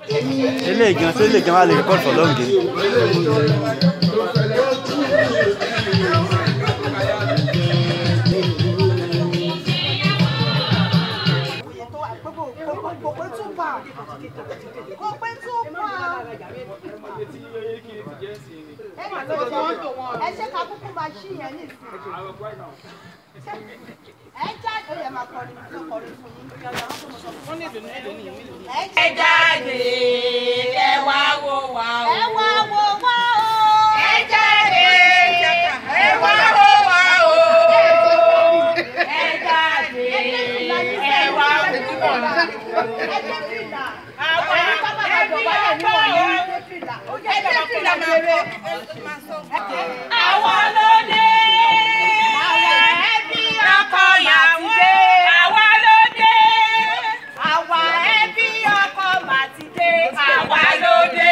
eléyìí gan ṣé eléyìí gan wà lè record for long game. kò pé two pound kò pé two pound. ẹ mà lọ jẹ ẹ ṣe ká kúkú máa ṣí yẹn ní ìsìn ẹ jáde ó yẹ máa kọrin máa kọrin fún yín. ẹ jáde ẹ wá wò wá o. ẹ wá wò wá o. ẹ jáde ẹ wá wò wá o. ẹ jáde ẹ wá wò wá o. ẹ dé fìlà. àwọn ẹni sábà máa jọba lè ní wọ̀nyí. ẹ dé fìlà rere. àwọn lóde. àwọn ẹbí ọkọ ìyàwó. àwa lóde. àwa ẹbí ọkọ màtìdé. àwa lóde.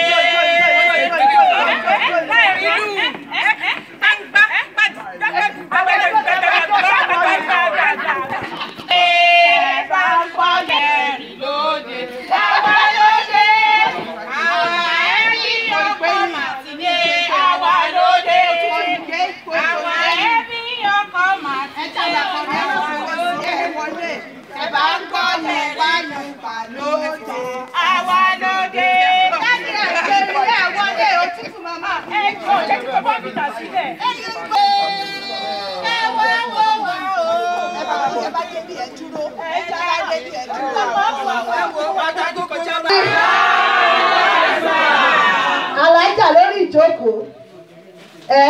Ẹ̀bá ń gbọ́ Yorùbá Yorùbá lóde. Àwa lóde. Láti ẹ̀jẹ̀ ilé àwọlé òtútù màmá. Ẹ jọ jẹ́ kí bàbá mi tà sílẹ̀. Ẹyin pé ẹ wá wò wá o. Ẹ bá wọ́n ẹ bá débi ẹ̀ dúró. Ẹ jẹ́ bá débi ẹ̀ dúró. Ẹ wò wá dájú kọjá bá. alájà lórí ìjókòó ẹ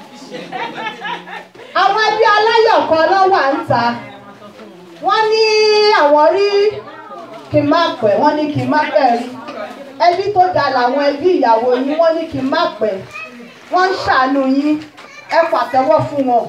àwọn ẹbí aláyọ̀ kan ló wà ń ta wọ́n ní àwọn rí kí n má pẹ́ wọ́n ní kí n má pẹ́ rí ẹbí tó dáa làwọn ẹbí ìyàwó yín wọ́n ní kí n má pẹ́ wọ́n ń ṣàánú yín ẹ pàtẹ́wọ́ fún wọn.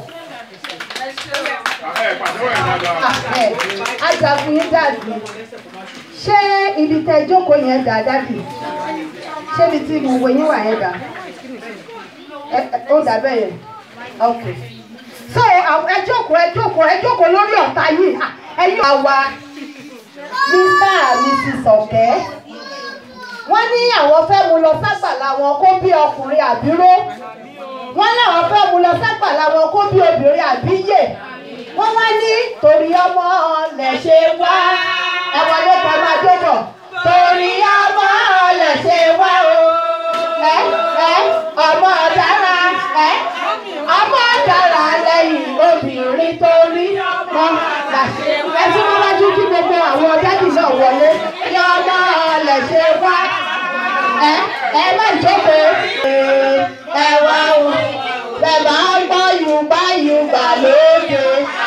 Ẹ, ajagun yín dàbí ṣé ibi tẹ jókòó yẹn dà dàbí ṣé ibi tí gbogbo yín wà yẹn dà Ẹ, ẹ, ó dà bẹ́ẹ̀ yẹn ok so àwọn- ẹ jókòó ẹ jókòó ẹ jókòó lórí ọ̀tá yìí Ah, ẹ̀yin àwa mr and mrs ọ̀kẹ́ wọ́n ní àwọn fẹ́ mu lọ ságbàlá wọn kó bí ọkùnrin àbíró wọ́n láwọn fẹ́ mu lọ ságbàlá wọn kó bí obìnrin àbíyè wọ́n wá ní torí ọmọ lẹ̀ ṣe wá ẹ wọlé ká máa jó bọ̀ torí ọmọ lẹ̀ ṣe wá o ẹ ẹ ọmọ dára ẹ ọmọ dára lẹ́yìn obìnrin torí ọmọ là ṣe wá ẹ tí wọ́n wájú kí gbogbo àwọn dádì náà wọlé kí ọmọ lẹ̀ ṣe wá ẹ ẹ má jókòó ẹ wá o ẹ máa ń gbọ́ yorùbá yorùbá lóde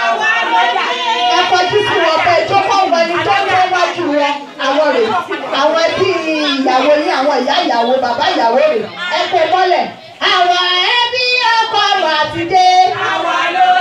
ẹ kọjú sí wọn pé jókòó wọn ni tó ń tó wájú wọn àwọn rè àwọn ẹbí ìyàwó yín àwọn ìyá ìyàwó bàbá ìyàwó rè ẹ kó mọ́lẹ̀ àwọn ẹbí ọkọ màtìdé àwọn lóde.